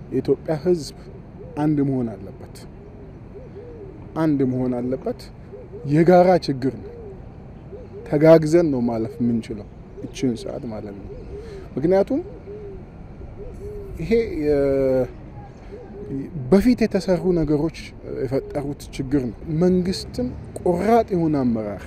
የኢትዮጵያ ሕዝብ አንድ መሆን አለበት። አንድ መሆን አለበት። የጋራ ችግር ነው። ተጋግዘን ነው ማለፍ የምንችለው እችን ሰዓት ማለት ነው። ምክንያቱም ይሄ በፊት የተሰሩ ነገሮች የፈጠሩት ችግር ነው። መንግስትም ቆራጥ የሆነ አመራር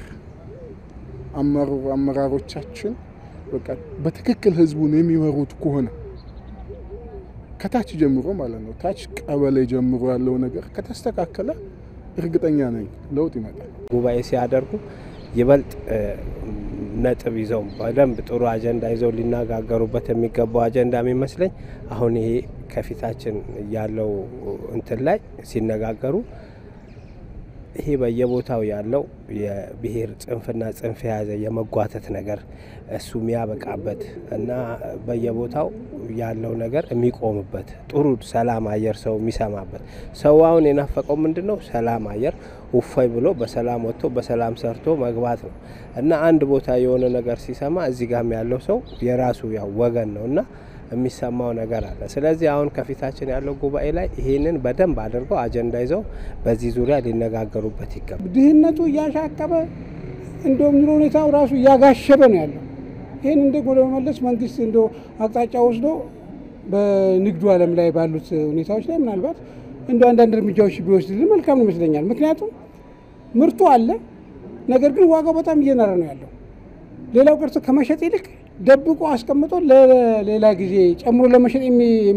አመራሮቻችን በቃ በትክክል ህዝቡን የሚመሩት ከሆነ ከታች ጀምሮ ማለት ነው ታች ቀበሌ ጀምሮ ያለው ነገር ከተስተካከለ እርግጠኛ ነኝ ለውጥ ይመጣል። ጉባኤ ሲያደርጉ ይበልጥ ነጥብ ይዘው በደንብ ጥሩ አጀንዳ ይዘው ሊነጋገሩበት የሚገባው አጀንዳ የሚመስለኝ አሁን ይሄ ከፊታችን ያለው እንትን ላይ ሲነጋገሩ ይሄ በየቦታው ያለው የብሔር ጽንፍና ጽንፍ የያዘ የመጓተት ነገር እሱ የሚያበቃበት እና በየቦታው ያለው ነገር የሚቆምበት ጥሩ ሰላም አየር ሰው የሚሰማበት ሰው አሁን የናፈቀው ምንድን ነው? ሰላም አየር ውፋይ ብሎ በሰላም ወጥቶ በሰላም ሰርቶ መግባት ነው እና አንድ ቦታ የሆነ ነገር ሲሰማ እዚህ ጋም ያለው ሰው የራሱ ያው ወገን ነው እና የሚሰማው ነገር አለ። ስለዚህ አሁን ከፊታችን ያለው ጉባኤ ላይ ይህንን በደንብ አድርገው አጀንዳ ይዘው በዚህ ዙሪያ ሊነጋገሩበት ይገባል። ድህነቱ እያሻቀበ እንደውም ኑሮ ሁኔታው ራሱ እያጋሸበ ነው ያለው። ይህን እንደ ለመመለስ መንግስት እንደ አቅጣጫ ወስዶ በንግዱ ዓለም ላይ ባሉት ሁኔታዎች ላይ ምናልባት እንደ አንዳንድ እርምጃዎች ቢወስድልን መልካም ነው ይመስለኛል። ምክንያቱም ምርቱ አለ፣ ነገር ግን ዋጋው በጣም እየናረ ነው ያለው። ሌላው ቀርቶ ከመሸጥ ይልቅ ደብቆ አስቀምጦ ለሌላ ጊዜ ጨምሮ ለመሸጥ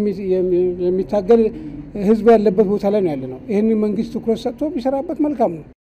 የሚታገል ህዝብ ያለበት ቦታ ላይ ነው ያለ ነው። ይህንን መንግስት ትኩረት ሰጥቶ ቢሰራበት መልካም ነው።